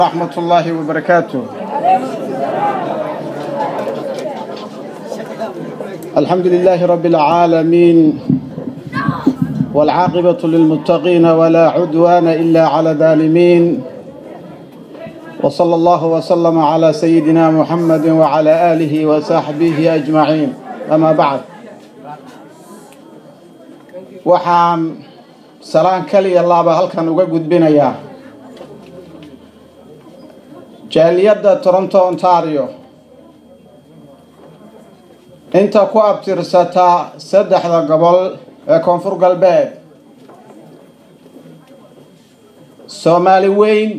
ورحمة الله وبركاته الحمد لله رب العالمين والعاقبة للمتقين ولا عدوان إلا على الظالمين وصلى الله وسلم على سيدنا محمد وعلى آله وصحبه أجمعين أما بعد waxaan salaan kaliya laaba halkan uga gudbinayaa jaaliyadda toronto ontario inta ku abtirsataa saddexda gobol ee koonfur galbeed soomaali weyn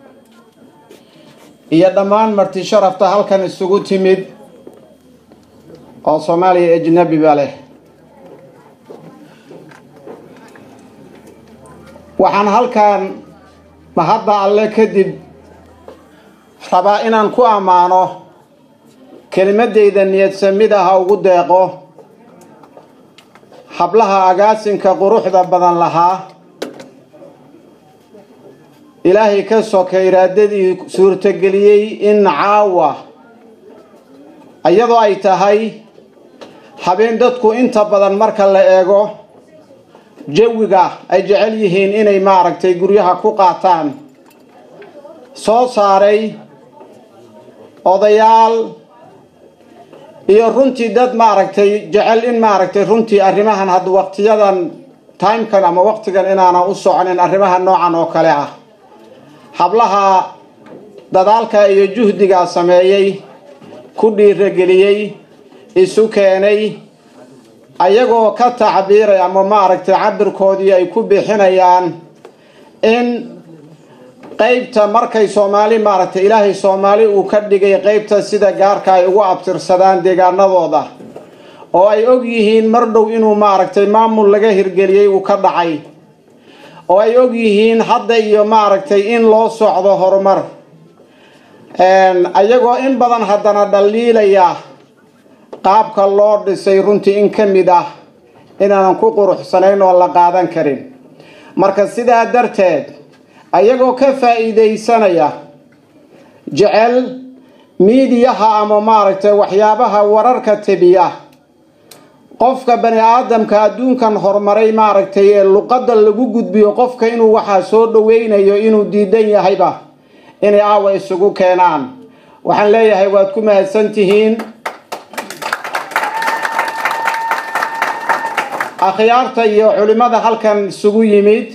iyo dhammaan marti sharafta halkan isugu timid oo soomaaliya ajnabiba leh waxaan halkan mahadda alle kadib rabaa inaan ku ammaano kelimadeyda niyadsamid aha ugu deeqo hablaha agaasinka quruxda badan lahaa ilaahay ka soka iraadadii suurtageliyey in caawa iyadoo ay tahay habeen dadku inta badan marka la eego jawiga ay jecel yihiin inay maaragtay guryaha ku qaataan soo saaray odayaal iyo runtii dad maaragtay jecel in maaragtay runtii arrimahan hadda waqtiyadan timekan ama waqtigan inaanan u soconin arrimaha noocan oo kale ah hablaha dadaalka iyo juhdigaa sameeyey ku dhiirageliyey isu keenay ayagoo ka tacbiiray ama maaragtay cabirkoodii ay ku bixinayaan in qeybta markay soomaali maaragtay ilaahay soomaali uu ka dhigay qeybta sida gaarka ay ugu abtirsadaan deegaanadooda oo ay og yihiin mar dhow inuu maaragtay maamul laga hirgeliyey uu ka dhacay oo ay og yihiin hadda iyo maaragtay in loo socdo horumar ayagoo in badan haddana dhaliilaya qaabka loo dhisay runtii in ka mid ah inaanan ku quruxsanayn oo la qaadan karin marka sidaa darteed ayagoo ka faa'iidaysanaya jecel miidiyaha ama maaragtay waxyaabaha wararka tebiya qofka bani aadamka adduunkan horumaray maaragtay ee luqadda lagu gudbiyo qofka inuu waxaa soo dhoweynayo inuu diidan yahayba inay aawa isugu keenaan waxaan leeyahay waad ku mahadsan tihiin akhyaarta iyo culimada halkan isugu yimid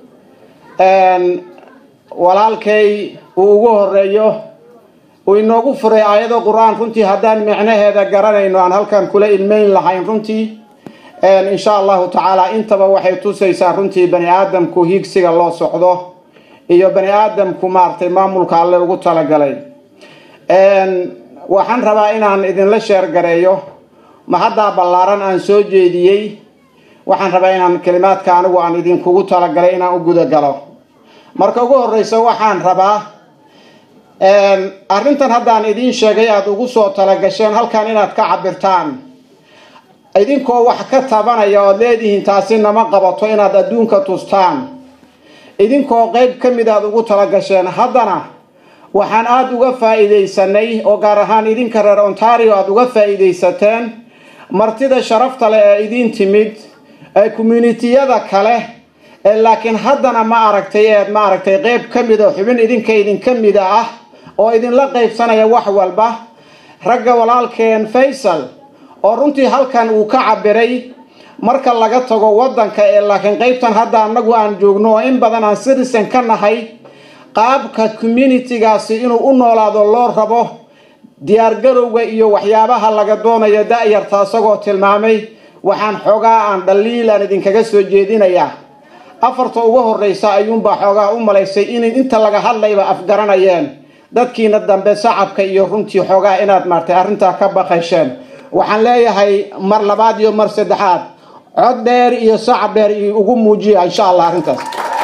walaalkay uu ugu horeeyo uu inoogu furay aayado qur-aan runtii haddaan micnaheeda garanayno aan halkan kula ilmeyn lahayn runtii insha allahu tacaala intaba waxay tusaysaa runtii bani aadamku higsiga loo socdo iyo bani aadamku maaragtay maamulka alle ugu talagalay waxaan rabaa inaan idinla sheergareeyo mahaddaa ballaaran aan soo jeediyey waxaan rabaa inaan kelimaadka anigu aan idinkugu talagalay inaan u guda galo marka ugu horeysa waxaan rabaa arrintan haddaan idiin sheegay aada ugu soo talagasheen halkan inaad ka cabirtaan idinkoo wax ka tabanaya ood leedihiin taasi nama qabato inaad adduunka tustaan idinkoo qeyb ka mid aad ugu talagasheen haddana waxaan aada uga faa'iidaysanay oo gaar ahaan idinka reer ontario aada uga faa'iidaysateen martida sharafta leh ee idiin timid ee communitiyada kale ee laakiin haddana ma aragtay eed ma aragtay qeyb ka mid a xubin idinka idinka mida ah oo idinla qeybsanaya wax walba ragga walaalkeen faysal oo runtii halkan uu ka cabiray marka laga tago waddanka ee laakiin qeybtan hadda annagu aan joogno oo in badan aan citizen ka nahay qaabka communitigaasi inuu u noolaado loo rabo diyaargarowga iyo waxyaabaha laga doonayo da-yarta isagoo tilmaamay waxaan xoogaa aan dhaliilaan idinkaga soo jeedinayaa afarta ugu horeysa ayuunbaa xoogaa u malaysay in inta laga hadlayba afgaranayeen dadkiina dambe sacabka iyo runtii xoogaa inaad maartay arrintaa ka baqasheen waxaan leeyahay mar labaad iyo mar saddexaad cod dheer iyo sacab dheer iyo ugu muujiya insha allah arrintaas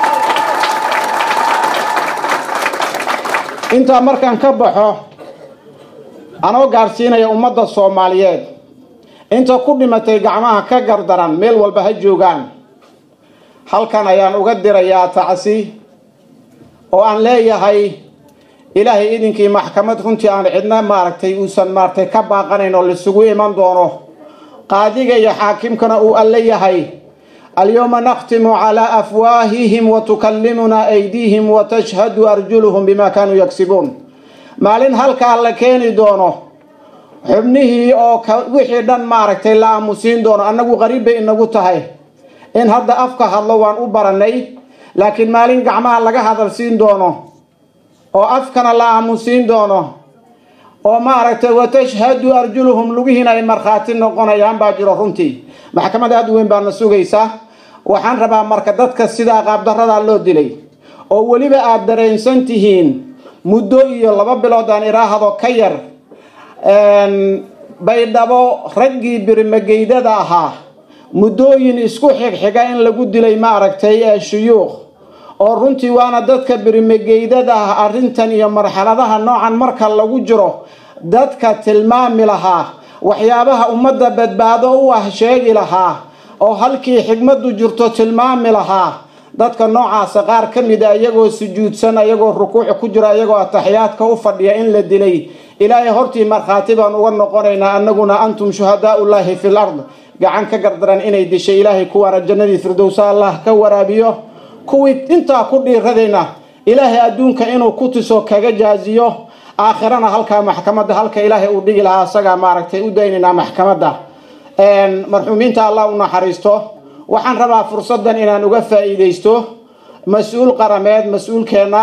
intaa markaan ka baxo anoo gaadhsiinaya ummadda soomaaliyeed inta ku dhimatay gacmaha ka gardaran meel walba ha joogaan halkan ayaan uga dirayaa tacsi oo aan leeyahay ilaahay idinkii maxkamad runtii aan cidna maaragtay uusan maaragtay ka baaqanayn oo laisugu iman doono qaadiga iyo xaakimkana uu alle yahay alyowma nakhtimu calaa afwaahihim wa tukallimunaa aydiihim wa tashhadu arjuluhum bima kaanuu yagsibuun maalin halkaa la keeni doono xubnihii oo wixii dhan maaragtay la aamusiin doono annagu qariib bay inagu tahay in hadda afka hadlo waan u baranay laakiin maalin gacmaha laga hadal siin doono oo afkana la aamusiin doono oo maaragtay watashhadu arjuluhum lugihiina ay markhaati noqonayaan baa jiro runtii maxkamad aada u weyn baana sugaysa waxaan rabaa marka dadka sidaa qaabdaradaa loo dilay oo weliba aada dareensan tihiin muddo iyo laba bilood aan iraahdo ka yar baydhabo raggii birimageydada ahaa muddooyin isku xigxiga in lagu dilay maaragtay ee shuyuukh oo runtii waana dadka birimageydada ah arrintan iyo marxaladaha noocan marka lagu jiro dadka tilmaami lahaa waxyaabaha ummadda badbaado u ah sheegi lahaa oo halkii xigmaddu jirto tilmaami lahaa dadka noocaasa qaar ka mid a iyagoo sujuudsan iyagoo rukuuc ku jira iyagoo ataxiyaadka u fadhiya in la dilay ilaahay hortii markhaati baan uga noqonaynaa annaguna antum shuhadaaullaahi fil ard gacan ka gardaran inay dishay ilaahay kuwaana jannadii firdowsa allah ka waraabiyo kuwii intaa ku dhiiradayna ilaahay adduunka inuu ku tuso kaga jaaziyo aakhirana halkaa maxkamadda halka ilaahay uu dhigi lahaa asagaa maaragtay u daynaynaa maxkamadda marxuumiinta allah u naxariisto waxaan rabaa fursaddan inaan uga faa'iidaysto mas-uul qarameed mas-uulkeenna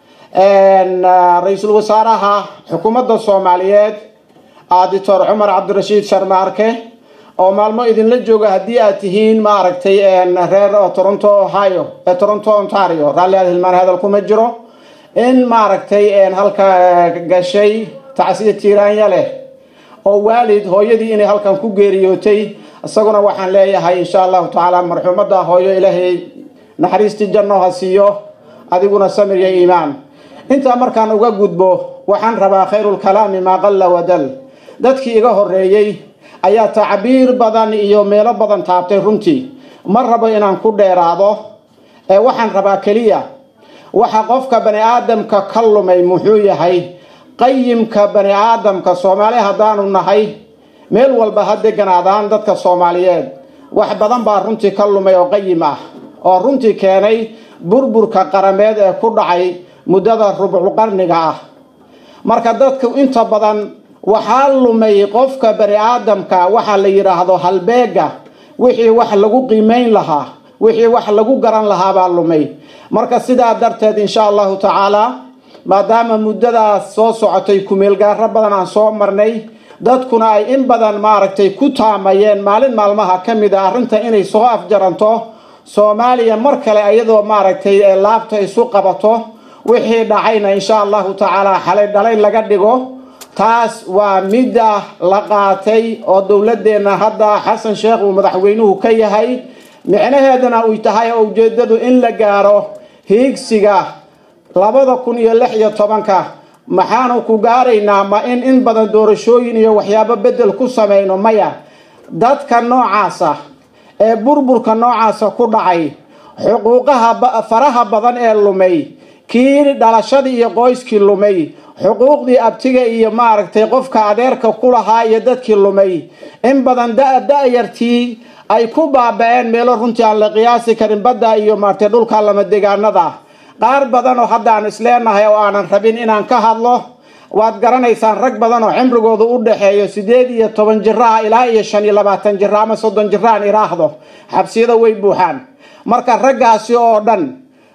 ra-iisul wasaaraha xukuumadda soomaaliyeed doctor cumar cabdirashiid sharmaarke oo maalmo idinla jooga haddii aad tihiin maaragtay reer toronto ohio ee toronto ontario raalli aad hilmaan hadal kuma jiro in maaragtay halka gashay tacsiya tiiraanya leh oo waalid hooyadii inay halkan ku geeriyootay isaguna waxaan leeyahay insha allahu tacaala marxuumadda hooyo ilaahay naxariistii janno ha siiyo adiguna samir iyo iimaan intaa markaan uga gudbo waxaan rabaa khayrulkalaami maa qalla wadal dadkii iga horeeyey ayaa tacbiir badan iyo meelo badan taabtay runtii ma rabo inaan ku dheeraado ee waxaan rabaa keliya waxa qofka bani aadamka ka lumay muxuu yahay qayimka bani aadamka soomaali haddaanu nahay meel walba ha deganaadaan dadka soomaaliyeed wax badan baa runtii ka lumay oo qayim ah oo runtii keenay burburka qarameed ee ku dhacay muddada rubcu qarniga ah marka dadku inta badan waxaa lumay qofka bani aadamka waxaa la yidhaahdo halbeega wixii wax lagu qiimayn lahaa wixii wax lagu garan lahaa baa lumay marka sidaa darteed insha allahu tacaala maadaama muddadaas soo socotay kumeelgaaro badan aan soo marnay dadkuna ay in badan maaragtay ku taamayeen maalin maalmaha ka mid a arrinta inay soo afjaranto soomaaliya mar kale iyadoo maaragtay laabta isu qabato wixii dhacayna insha allahu tacaala xalay dhalay laga dhigo taas waa midda la qaatay oo dowladeenna hadda xasan sheekh uu madaxweynuhu ka yahay micnaheeduna uy tahay oo ujeedadu in la gaaro hiigsiga labada kun iyo lix iyo tobanka maxaanu ku gaaraynaa ma in in badan doorashooyin iyo waxyaabo bedel ku samayno maya dadka noocaasa ee burburka noocaasa ku dhacay xuquuqaha faraha badan ee lumay kii dhalashadii iyo qoyskii lumay xuquuqdii abtiga iyo maaragtay qofka adeerka ku lahaa iyo dadkii lumay in badan da-yartii ay ku baaba-een meelo runtii aan la qiyaasi karin badda iyo maaragtay dhulka lama degaanada qaar badan oo hadda aan isleenahay oo aanan rabin inaan ka hadlo waad garanaysaan rag badan oo cimrigoodu u dhexeeyo sideed iyo toban jiraha ilaa iyo shan iyo labaatan jira ama soddon jira aan iraahdo xabsiyada way buuxaan marka raggaasi oo dhan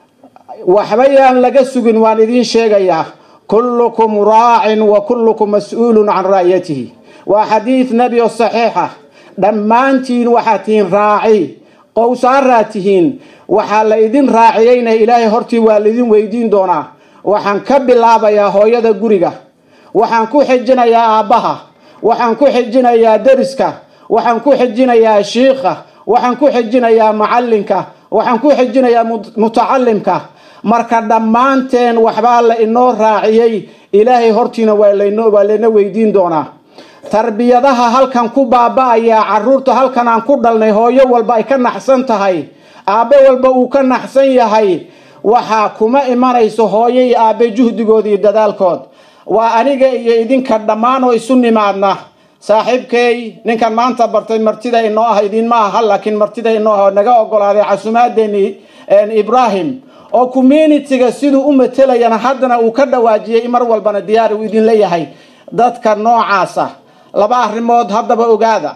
waxbayaan laga sugin waan idiin sheegayaa kullukum raacin wa kullukum mas-uulun can ra'yatihi waa xadiid nebi oo saxiixa dhammaantiin waxaad tihiin raaci qowsaaraad tihiin waxaa la idin raaciyeyna ilaahay hortii waa laidin weydiin doonaa waxaan ka bilaabayaa hooyada guriga waxaan ku xijinayaa aabbaha waxaan ku xijinayaa deriska waxaan ku xijinayaa shiikha waxaan ku xijinayaa macallinka waxaan ku xijinayaa mutacalimka marka dhammaanteen waxbaa la inoo raaciyey ilaahay hortiina waa layna weydiin doonaa tarbiyadaha halkan ku baaba-ayaa caruurta halkan aan ku dhalnay hooyo walba ay ka naxsan tahay aabbe walba uu ka naxsan yahay waxaa kuma imanayso hooyo iyo aabbe juhdigood iyo dadaalkood waa aniga iyo idinka dhammaan oo isu nimaadna saaxiibkay ninkan maanta bartay martida inoo ah idinma aha laakiin martida inoo ah naga ogolaaday casuumaadeeni ibrahim oo communitiga siduu u matelayana haddana uu ka dhawaajiyey mar walbana diyaari uu idin leeyahay dadka noocaasa laba arrimood haddaba ogaada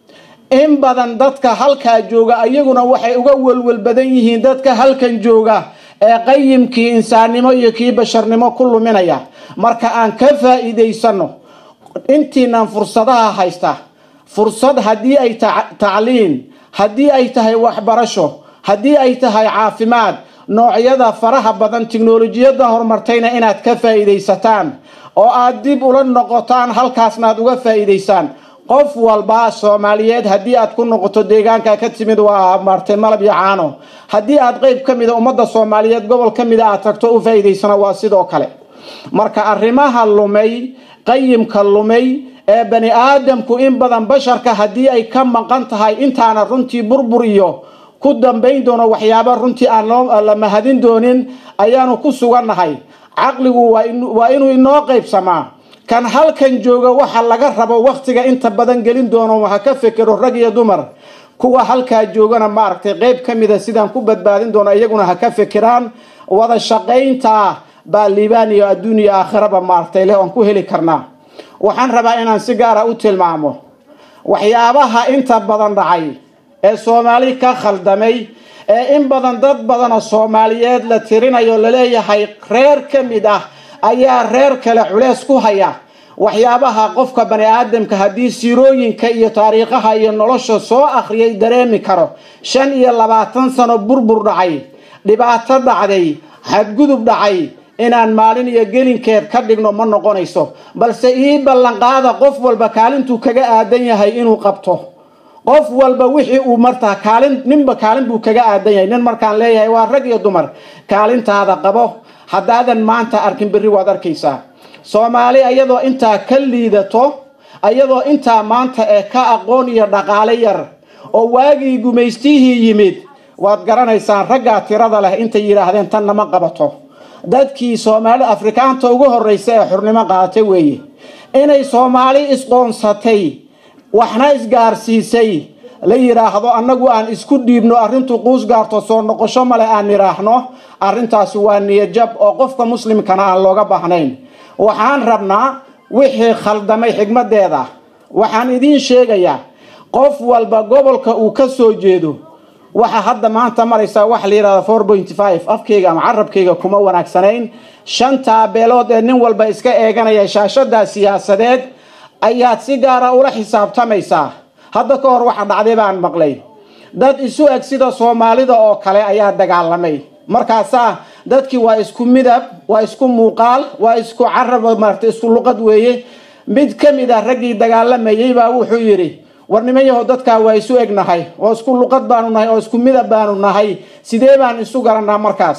in badan dadka halkaa jooga ayaguna waxay uga welwel badan yihiin dadka halkan jooga ee qayimkii insaannimo iyo kii basharnimo ku luminaya marka aan ka faa'iidaysano intiinan fursadaha haysta fursad haddii ay tacliin haddii ay tahay waxbarasho haddii ay tahay caafimaad noocyada faraha badan tiknolojiyadda horumartayna inaad ka faa'iidaysataan oo aad dib ula noqotaan halkaasna aad uga faa'iidaysaan qof walba soomaaliyeed haddii aad ku noqoto deegaanka ka timid waa martay malab iyo caano haddii aad qeyb ka mida ummadda soomaaliyeed gobol ka mida aad tagto u faa'iidaysana waa sidoo kale marka arrimaha lumay qayimka lumay ee bani aadamku in badan basharka haddii ay ka maqan tahay intaana runtii burbur iyo ku dambayn doono waxyaaba runtii aan la mahadin doonin ayaanu ku sugannahay caqligu waa inuu inoo qaybsamaa kan halkan jooga waxa laga rabo wakhtiga inta badan gelin doono ha ka fekero rag iyo dumar kuwa halkaa joogana maaragtay qeyb ka mida sidaan ku badbaadin doono iyaguna ha ka fekeraan wada shaqaynta baa liibaan iyo adduun iyo aakhiraba maaragtay leh oon ku heli karnaa waxaan rabaa inaan si gaara u tilmaamo waxyaabaha inta badan dhacay ee soomaali ka khaldamay ee in badan dad badanoo soomaaliyeed la tirinayo laleeyahay reer ka mid ah ayaa reer kale culeys ku haya waxyaabaha qofka bani aadamka haddii siirooyinka iyo taariikhaha iyo nolosha soo akhriyay dareemi karo shan iyo labaatan sano burbur dhacay dhibaato dhacday xadgudub dhacay inaan maalin iyo gelinkeed ka dhigno ma noqonayso balse ii ballanqaada qof walba kaalintuu kaga aadan yahay inuu qabto qof walba wixii uu martaa kaalin ninba kaalin buu kaga aadan yahay nin markaan leeyahay waa rag iyo dumar kaalintaada qabo haddaadan maanta arkin berri waad arkaysaa soomaali ayadoo intaa ka liidato ayadoo intaa maanta ee ka aqoon iyo dhaqaale yar oo waagii gumaystihii yimid waad garanaysaan raggaa tirada leh intay yidhaahdeen tan nama qabato dadkii soomaali afrikaanta ugu horreysa ee xurnimo qaadatay weeye inay soomaali isqoonsatay waxna isgaarsiisay la yidhaahdo annagu aan isku dhiibno arrintu quus gaarto soo noqosho male aan nidhaahno arrintaasi waa niyajab oo qofka muslimkana aan looga baahnayn waxaan rabnaa wixii khaldamay xigmadeeda waxaan idiin sheegayaa qof walba gobolka uu ka soo jeedo waxaa hadda maanta maraysaa waxa la yidhahda four pointy five afkayga ama carabkayga kuma wanaagsanayn shantaa beelood ee nin walba iska eeganaya shaashadaa siyaasadeed ayaad si gaara ula xisaabtamaysaa hadda ka hor waxa dhacday baan maqlay dad isu eg sida soomaalida oo kale ayaa dagaalamay markaasaa dadkii waa isku midab waa isku muuqaal waa isku carab maarata isku luqad weeye mid ka mid ah raggii dagaalamayay baa wuxuu yidhi war nimanyaho dadkaa waa isu egnahay oo isku luqad baanu nahay oo isku midab baanu nahay sidee baan isu garanaa markaas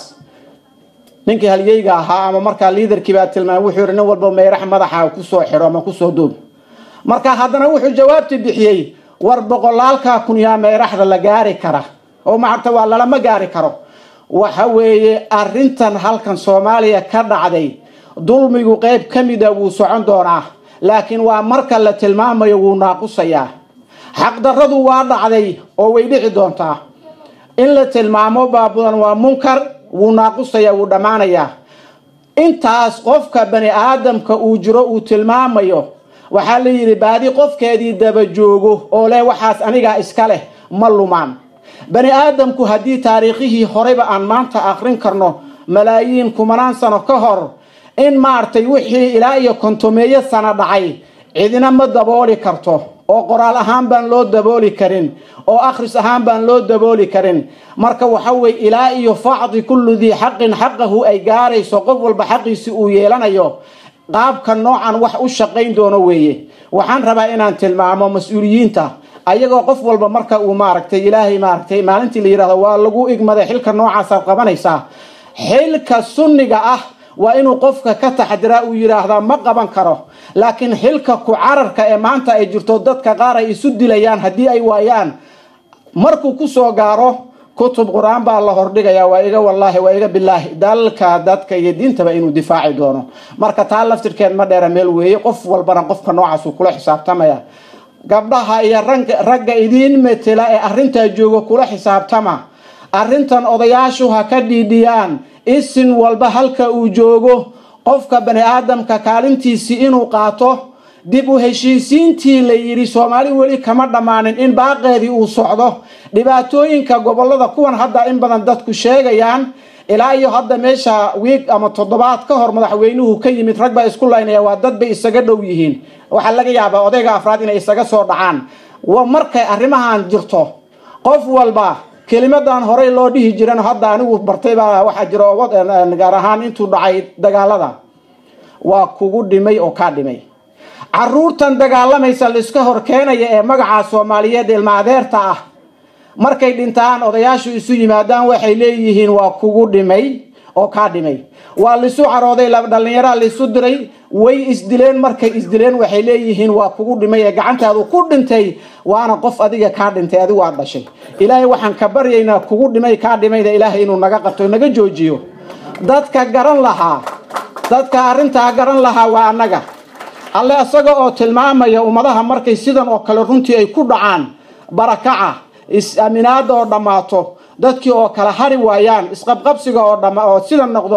ninkii halyeyga ahaa ama markaa liidarkii baa tilmaamay wuxuu yidhi nin walba meyrax madaxa kusoo xidho ama kusoo duub marka haddana wuxuu jawaabti bixiyey war boqolaalkaa kun yaa meyraxda la gaari kara oo maarta waa lalama gaari karo waxa weeye arrintan halkan soomaaliya ka dhacday dulmigu qayb ka mida wuu socon doonaa laakiin waa marka la tilmaamayo wuu naaqusayaa xaqdarradu waa dhacday oo way dhici doontaa in la tilmaamo baabudan waa munkar wuu naaqusayaa wuu dhammaanayaa intaas qofka bani aadamka uu jiro uu tilmaamayo waxaa la yidhi baadi qofkeedii daba joogo oo leh waxaas anigaa iska leh ma lumaan bani aadamku haddii taariikhihii horeyba aan maanta akrin karno malaayiin kumanaan sano ka hor in maaragtay wixii ilaa iyo kontomeeyo sano dhacay cidina ma dabooli karto oo qoraal ahaan baan loo dabooli karin oo akhris ahaan baan loo dabooli karin marka waxa weye ilaa iyo facdi kullu dii xaqin xaqahu ay gaarayso qof walba xaqiisi uu yeelanayo qaabka noocan wax u shaqayn doono weeye waxaan rabaa inaan tilmaamo mas-uuliyiinta ayagoo qof walba marka uu maaragtay ilaahay maaragtay maalintii la yidhahdo waa lagu igmaday xilka noocaasaad qabanaysaa xilka sunniga ah waa inuu qofka ka taxdiraa uu yidhaahdaa ma qaban karo laakiin xilka ku cararka ee maanta ay jirto dadka qaar ay isu dilayaan haddii ay waayaan markuu kusoo gaaro kutub qur-aan baa la hordhigayaa waa iga wallaahi waa iga bilaahi dalka dadka iyo diintaba inuu difaaci doono marka taa laftirkeed ma dheera meel weeye qof walbana qofka noocaasuu kula xisaabtamaya gabdhaha iyo ragga idiin metela ee arrintaa jooga kula xisaabtama arrintan odayaashu ha ka dhiidhiyaan isin walba halka uu joogo qofka bani aadamka kaalintiisii inuu qaato dib u heshiisiintii la yidhi soomaali weli kama dhammaanin in baaqeedii uu socdo dhibaatooyinka gobolada kuwan hadda in badan dadku sheegayaan ilaa iyo hadda meesha wiig ama toddobaad ka hor madaxweynuhu ka yimid rag baa isku laynaya waa dad bay isaga dhow yihiin waxaa laga yaabaa odayga afraad inay isaga soo dhacaan markay arrimahan jirto qof walba kelimadan horey loo dhihi jiran hadda anigu bartay baa waxaa jira gaar ahaan intuu dhacay dagaalada waa kugu dhimay oo kaa dhimay caruurtan dagaalamaysa laiska hor keenaya ee magaca soomaaliyeed ilma adeerta ah markay dhintaan odayaashu isu yimaadaan waxay leeyihiin waa kugu dhimay oo kaa dhimay waa laisu carooday dhallinyaraa laisu diray way isdileen markay isdileen waxay leeyihiin waa kugu dhimay ee gacantaadu ku dhintay waana qof adiga kaa dhintay adigu aad dhashay ilaahay waxaan ka baryaynaa kugu dhimay kaa dhimayda ilaahay inuu naga qabto naga joojiyo dadka garan lahaa dadka arrintaa garan lahaa waa annaga alle isaga oo tilmaamaya ummadaha markay sidan oo kale runtii ay ku dhacaan barakaca is-aminaada oo dhammaato dadkii oo kala hari waayaan isqabqabsiga oo dhama oo sida noqdo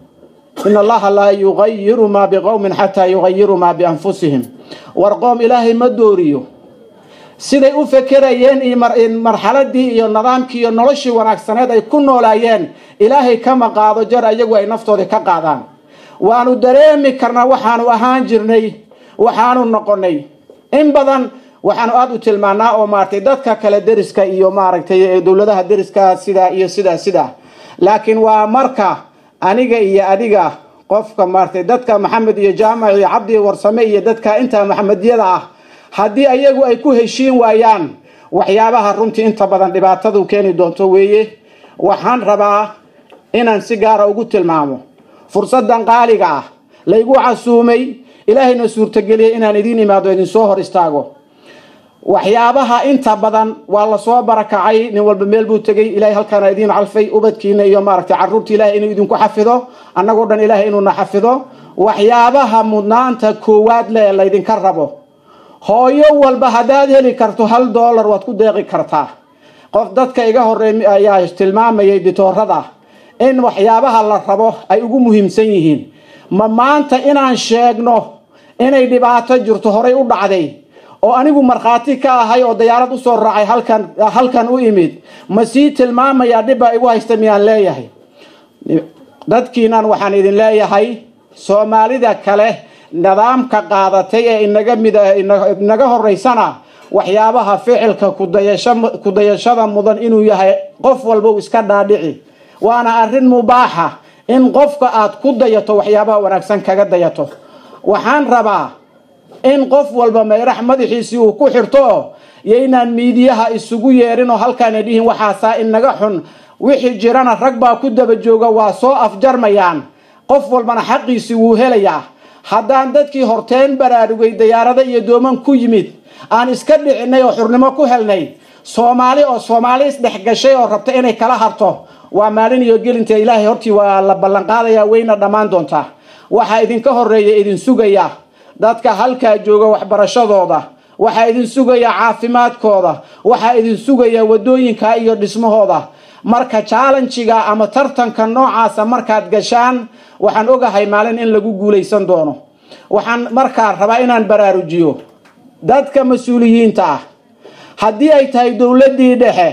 in allaha laa yugayiru maa biqowmin xataa yugayiru maa bianfusihim war qoom ilaahay ma dooriyo siday u fekerayeen iyo marxaladii iyo nidaamkii iyo noloshii wanaagsaneed ay ku noolaayeen ilaahay kama qaado jar ayagu ay naftoodii ka qaadaan waanu dareemi karnaa waxaanu ahaan jirnay waxaanu noqonay in badan waxaanu aada u tilmaanaa oo maaragtay dadka kale deriska iyo maaragtay dowladaha deriska sidaa iyo sidaa sidaa laakiin waa marka aniga iyo adiga qofka maaragtay dadka maxamed iyo jaamac iyo cabdi warsame iyo dadka intaa maxamediyada ah haddii ayagu ay ku heshiin waayaan waxyaabaha runtii inta badan dhibaatadu keeni doonto weeye waxaan rabaa inaan si gaara ugu tilmaamo fursadan qaaliga ah laygu casuumay ilaahayna suurtageliyay inaan idiin imaado idinsoo hor istaago waxyaabaha inta badan waa lasoo barakacay nin walba meel buu tegay ilahay halkaana idiin calfay ubadkiina iyo maaragtay caruurta ilahay inuu idinku xafido annagoo dhan ilahay inuuna xafido waxyaabaha mudnaanta koowaad le laydinka rabo hooyo walba haddaad heli karto hal dollar waad ku deeqi kartaa qof dadka iga horeey ayaa tilmaamayay ditoorada in waxyaabaha la rabo ay ugu muhiimsan yihiin ma maanta inaan sheegno inay dhibaato jirto horay u dhacday oo anigu markhaati ka ahay oo dayaarad usoo raacay halkan halkan u imid ma sii tilmaamayaa dhibbaa igu haysta miyaan leeyahay dadkiinan waxaan idin leeyahay soomaalida kale nidaamka qaadatay ee inaga mid inaga horeysana waxyaabaha ficilka kudayashada mudan inuu yahay qof walba uu iska dhaadhici waana arrin mubaaxa in qofka aad ku dayato waxyaabaha wanaagsan kaga dayato waxaan rabaa in qof walba mayrax madaxiisii uu ku xirto iyo inaan miidiyaha isugu yeerin oo halkaana dhihin waxaasaa inaga xun wixii jirana rag baa ku daba jooga waa soo afjarmayaan qof walbana xaqiisii wuu helayaa haddaan dadkii horteen baraarugay dayaarado iyo dooman ku yimid aan iska dhicinay oo xurnimo ku helnay soomaali oo soomaali isdhex gashay oo rabta inay kala harto waa maalin iyo gelinta ilaahay hortii waa la ballanqaadayaa wayna dhammaan doontaa waxaa idinka horeeya idin sugaya dadka halkaa jooga waxbarashadooda waxaa idin sugaya caafimaadkooda waxaa idin sugaya wadooyinka iyo dhismahooda marka challenjiga ama tartanka noocaasa markaad gashaan waxaan ogahay maalin in lagu guulaysan doono waxaan markaa rabaa inaan baraarujiyo dadka mas-uuliyiinta ah haddii ay tahay dowladdii dhexe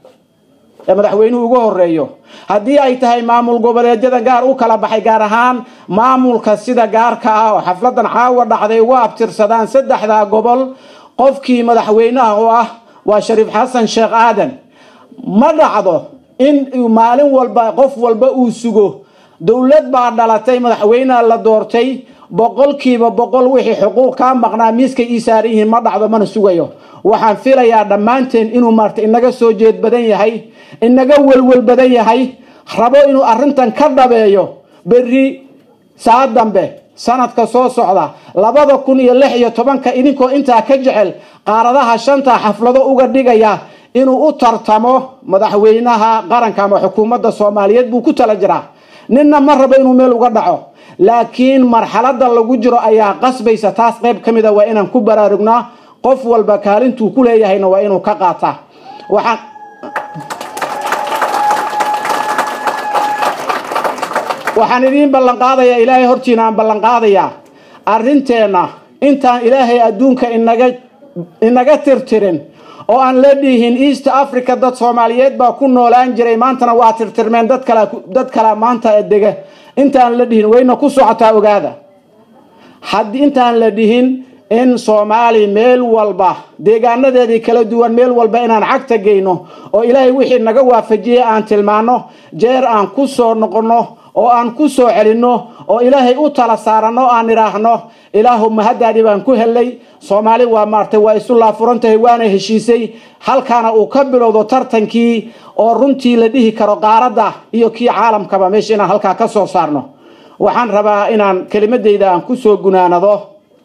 ee madaxweynuhu ugu horeeyo haddii ay tahay maamul goboleedyada gaar u kala baxay gaar ahaan maamulka sida gaarka ah oo xafladan caawa dhacday ugu abtirsadaan saddexdaa gobol qofkii madaxweynaha oo ah waa shariif xasan sheekh aadan ma dhacdo in maalin walba qof walba uu sugo dowlad baa dhalatay madaxweyneha la doortay boqolkiiba boqol wixii xuquuq kaa maqnaa miiskay ii saaran yihiin ma dhacdo mana sugayo waxaan filayaa dhammaanteen inuu maarta inaga soo jeed badan yahay inaga welwel badan yahay rabo inuu arrintan ka dhabeeyo berri saa dambe sanadka soo socda labada kun iyo lix iyo tobanka idinkoo intaa ka jecel qaaradaha shanta xaflado uga dhigaya inuu u tartamo madaxweynaha qaranka ama xukuumadda soomaaliyeed buu ku tala jiraa ninna ma rabo inuu meel uga dhaco laakiin marxalada lagu jiro ayaa qasbaysa taas qayb ka mida waa inaan ku baraarugnaa qof walba kaalintuu ku leeyahayna waa inuu ka qaataa waxaan waxaan idiin ballanqaadayaa ilaahay hortiina aan ballanqaadayaa arrinteenna intaan ilaahay adduunka inaga inaga tirtirin oo aan la dhihin east africa dad soomaaliyeed baa ku noolaan jiray maantana waa tirtirmeen dad kala dad kala maanta dega intaan la dhihin wayna ku socotaa ogaada haddii intaan la dhihin in soomaali meel walba deegaanadeedii kala duwan meel walba inaan cagta geyno oo ilaahay wixii naga waafajiyey aan tilmaano jeer aan ku soo noqonno oo aan ku soo celinno oo ilaahay u tala saaranno aan idhaahno ilaahu mahaddaadii baan ku hellay soomaali waa maartay waa isu laafuran tahay waana heshiisay halkaana uu ka bilowdo tartankii oo runtii la dhihi karo qaaradda iyo kii caalamkaba meesha inaan halkaa ka soo saarno waxaan rabaa inaan kelimadeyda aan ku soo gunaanado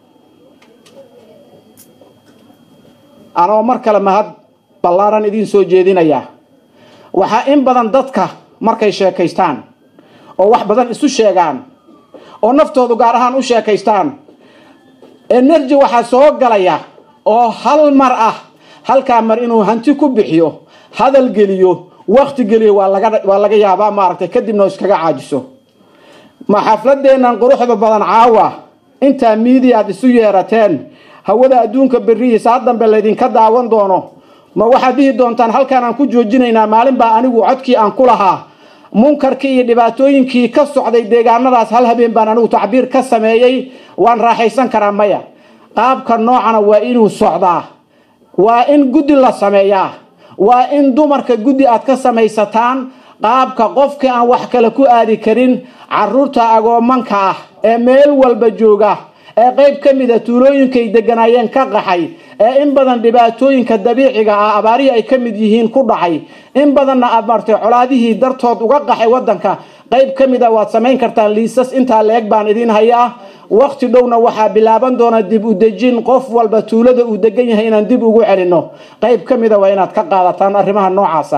anoo mar kale mahad ballaaran idiin soo jeedinaya waxaa in badan dadka markay sheekaystaan oo wax badan isu sheegaan oo naftoodu gaar ahaan u sheekaystaan energy waxaa soo galaya oo hal mar ah halkaa mar inuu hanti ku bixiyo hadal geliyo wakti geliyo waa laga waa laga yaabaa maaragtay kadibna iskaga caajiso ma xafladeennan quruxda badan caawa intaa miidia aad isu yeerateen hawada adduunka berrihi saa dambe laydinka daawan doono ma waxaad dhihi doontaan halkaan aan ku joojinaynaa maalin baa anigu codkii aan ku lahaa munkarkii iyo dhibaatooyinkii ka socday deegaanadaas hal habeen baan anigu tacbiir ka sameeyey waan raaxaysan karaa maya qaabka noocana waa inuu socdaa waa in guddi la sameeyaa waa in dumarka guddi aad ka samaysataan qaabka qofkii aan wax kale ku aadi karin caruurta agoomanka ah ee meel walba jooga ee qayb ka mida tuulooyinkay deganaayeen ka qaxay ee in badan dhibaatooyinka dabiiciga ah abaarihii ay ka mid yihiin ku dhacay in badanna aad martay colaadihii dartood uga qaxay wadanka qayb ka mid a waad samayn kartaan liisas intaa la-eg baan idiin hayaa wakti dhowna waxaa bilaaban doona dib u dejin qof walba tuulada uu degan yahay inaan dib ugu celinno qayb ka mida waa inaad ka qaadataan arrimaha noocaasa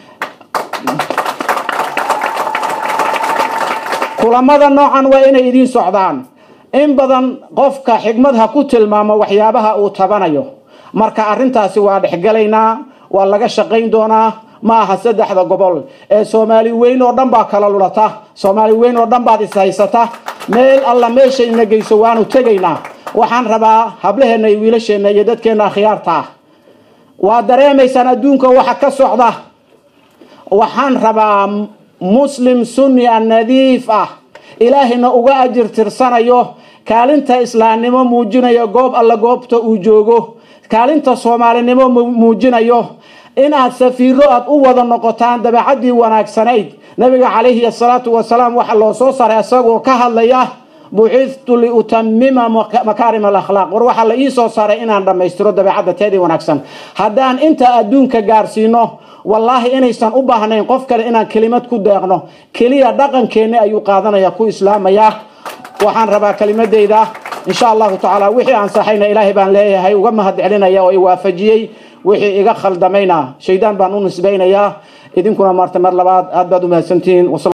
kulamada noocan waa inay idiin socdaan in badan qofka xigmad ha ku tilmaamo waxyaabaha uu tabanayo marka arrintaasi waa dhexgelaynaa waa laga shaqayn doonaa ma aha saddexda gobol ee soomaali weyn oo dhan baa kala lulata soomaali weyn oo dhan baad ishaysata meel alla meeshayna geyso waanu tegaynaa waxaan rabaa hablaheenna iyo wiilasheenna iyo dadkeenna akhyaarta ah waa dareemaysaan adduunka waxa ka socda waxaan rabaa muslim sunni a nadiif ah ilaahayna uga ajir tirsanayo kaalinta islaamnimo muujinayo goob alla goobta uu joogo kaalinta soomaalinimo muujinayo inaad safiiro aad u wada noqotaan dabeecadii wanaagsanayd nabiga calayhi asalaatu wasalaam waxaa loo soo saaray isagoo ka hadlaya bucithtu liutamima makaarim alakhlaaq war waxaa la ii soo saaray inaan dhammaystiro dabeecadda teedii wanaagsan haddaan inta adduunka gaarsiino wallaahi inaysan u baahnayn qof kale inaan kelimad ku deeqno keliya dhaqankeenni ayuu qaadanaya ku islaamaya waxaan rabaa kelimadeyda insha allahu tacaala wixii aan saxayna ilaahay baan leeyahay uga mahad celinaya oo i waafajiyey wixii iga khaldamayna shaydaan baan u nisbaynayaa idinkuna maarta mar labaad aad baad u mahadsantihiin